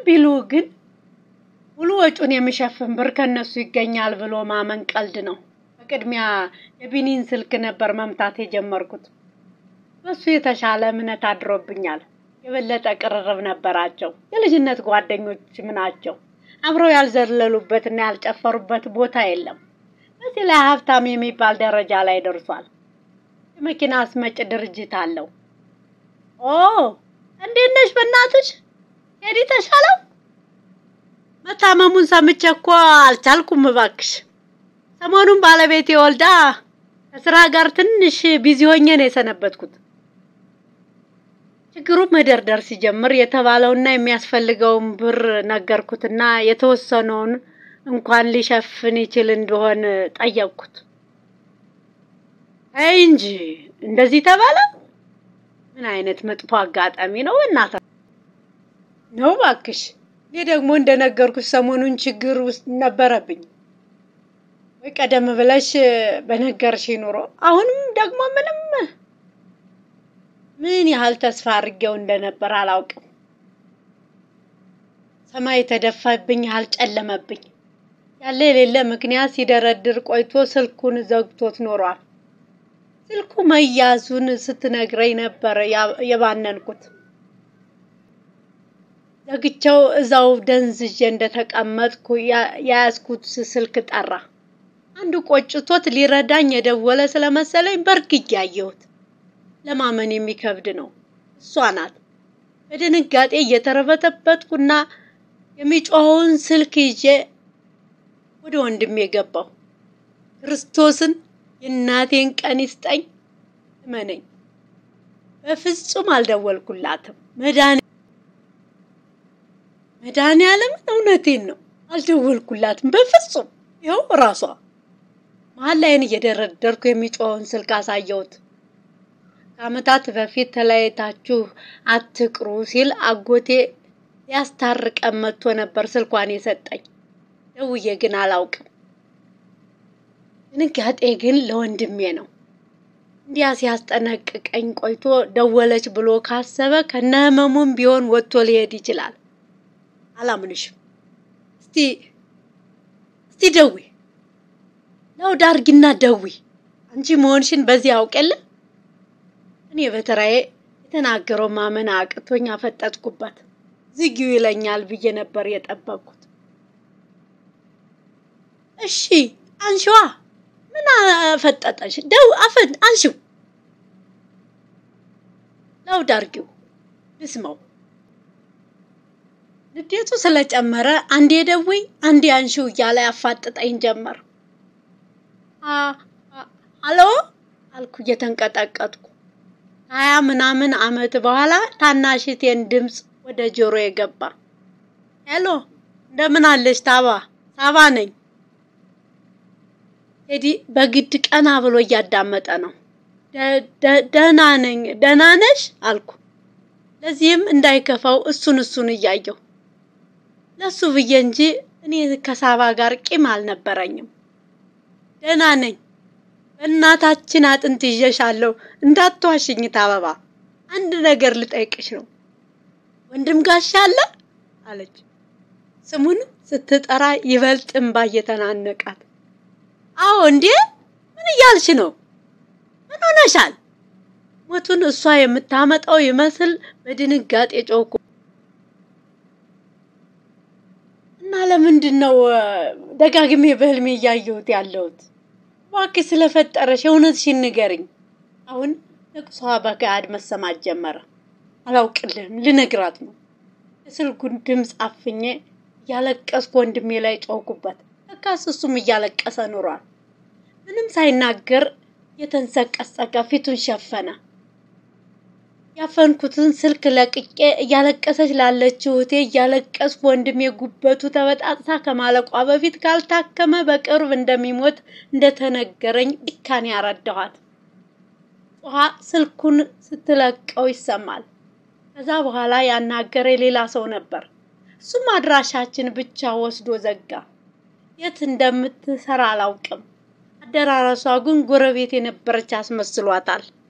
ቢሉ ግን ሙሉ ወጪውን የሚሸፍን ብር ከነሱ ይገኛል ብሎ ማመን ቀልድ ነው። በቅድሚያ የቢኒን ስልክ ነበር መምታት የጀመርኩት። በሱ የተሻለ እምነት አድሮብኛል። የበለጠ ቅርርብ ነበራቸው። የልጅነት ጓደኞችም ናቸው። አብረው ያልዘለሉበትና ያልጨፈሩበት ቦታ የለም። በዚህ ላይ ሀብታም የሚባል ደረጃ ላይ ደርሷል። የመኪና አስመጭ ድርጅት አለው። ኦ እንዴት ነሽ? በእናትሽ ሄዲ ተሻለው? መታመሙን ሰምቼ እኮ አልቻልኩም። እባክሽ ሰሞኑን ባለቤቴ ወልዳ ከስራ ጋር ትንሽ ቢዚ ሆኜ ነው የሰነበትኩት። ችግሩ መደርደር ሲጀምር የተባለውና የሚያስፈልገውን ብር ነገርኩትና የተወሰነውን እንኳን ሊሸፍን ይችል እንደሆን ጠየቅኩት። አይ እንጂ እንደዚህ ተባለ። ምን አይነት መጥፎ አጋጣሚ ነው እናታ ነው እባክሽ። እኔ ደግሞ እንደነገርኩሽ ሰሞኑን ችግር ውስጥ ነበረብኝ። ወይ ቀደም ብለሽ በነገርሽ ኑሮ አሁንም ደግሞ ምንም ምን ያህል ተስፋ አድርጌው እንደነበር አላውቅም። ሰማይ የተደፋብኝ ያህል ጨለመብኝ። ያለ የሌለ ምክንያት ሲደረድር ቆይቶ ስልኩን ዘግቶት ኖሯል። ስልኩ መያዙን ስትነግረኝ ነበር የባነንኩት። ዘግቼው እዛው ደንዝዤ እንደተቀመጥኩ የያዝኩት ስልክ ጠራ። አንዱ ቆጭቶት ሊረዳኝ የደወለ ስለመሰለኝ በርግጌ አየሁት። ለማመን የሚከብድ ነው። እሷ ናት። በድንጋጤ እየተረበተበትኩና የሚጮኸውን ስልክ ይዤ ወደ ወንድሜ ገባሁ። ክርስቶስን የእናቴን ቀን ይስጠኝ፣ እመነኝ። በፍጹም አልደወልኩላትም። መድኃኒ መድኃኒዓለምን እውነቴን ነው፣ አልደወልኩላትም በፍጹም። ይኸው እራሷ መሀል ላይን እየደረደርኩ የሚጮኸውን ስልክ አሳየሁት። ከዓመታት በፊት ተለያይታችሁ አትቅሩ ሲል አጎቴ ሊያስታርቀን መጥቶ ነበር ስልኳን የሰጠኝ። ደውዬ ግን አላውቅም። ድንጋጤ ግን ለወንድሜ ነው። እንዲያ ሲያስጠነቅቀኝ ቆይቶ ደወለች ብሎ ካሰበ ከነህመሙም ቢሆን ወጥቶ ሊሄድ ይችላል። አላምንሽም። እስቲ እስቲ ደዊ ለውድ አርጊና ደዊ አንቺ መሆንሽን በዚህ ያውቅ የለ እኔ በተራዬ የተናገረው ማመን አቅቶኝ አፈጠጥኩበት። ዝጊው ይለኛል ብዬ ነበር የጠበቅኩት። እሺ አንሺዋ፣ ምን አፈጠጠሽ? ደው አፈን አንሺው፣ ለውድ አርጊው ልስመው። ንዴቱ ስለጨመረ አንዴ ደውይ አንዴ አንሺው እያለ ያፋጥጠኝ ጀመር። አሎ አልኩ እየተንቀጠቀጥኩ። ሀያ ምናምን ዓመት በኋላ ታናሽቴን ድምፅ ወደ ጆሮ የገባ ሄሎ፣ እንደምን አለሽ ታባ? ሳባ ነኝ። ቴዲ በግድ ቀና ብሎ እያዳመጠ ነው። ደህና ነኝ። ደህና ነሽ አልኩ። ለዚህም እንዳይከፋው እሱን እሱን እያየሁ ለሱ ብዬ እንጂ እኔ ከሳባ ጋር ቂም አልነበረኝም። ደህና ነኝ። በእናታችን አጥንት ይዤሻለሁ፣ እንዳትዋሽኝ ታበባ። አንድ ነገር ልጠይቅሽ ነው። ወንድም ጋሻ አለ አለች። ስሙን ስትጠራ ይበልጥ እምባ እየተናነቃት፣ አዎ እንዴ፣ ምን እያልሽ ነው? ምን ሆነሻል? ሞቱን እሷ የምታመጣው ይመስል በድንጋጤ ጮኩ። እና ለምንድን ነው ደጋግሜ በህልሜ እያየሁት ያለሁት? እባክሽ ስለፈጠረሽ እውነትሽን ንገሪኝ። አሁን ለቅሷ በገሃድ መሰማት ጀመረ። አላውቅልህም፣ ልነግራት ነው። የስልኩን ድምፅ አፍኜ እያለቀስኩ ወንድሜ ላይ ጮኩበት። ለካስ እሱም እያለቀሰ ኑሯል። ምንም ሳይናገር የተንሰቀሰቀ ፊቱን ሸፈነ። ያፈንኩትን ስልክ ለቅቄ እያለቀሰች ላለችው እህቴ እያለቀስኩ ወንድሜ ጉበቱ ተበጣጥሳ ከማለቋ በፊት ካልታከመ በቅርብ እንደሚሞት እንደተነገረኝ ጭካኔ ያረዳኋት። ውሃ ስልኩን ስትለቀው ይሰማል። ከዛ በኋላ ያናገረ ሌላ ሰው ነበር። እሱም አድራሻችን ብቻ ወስዶ ዘጋ። የት እንደምትሰራ አላውቅም። አደራረሷ ግን ጎረቤት የነበረች አስመስሏታል።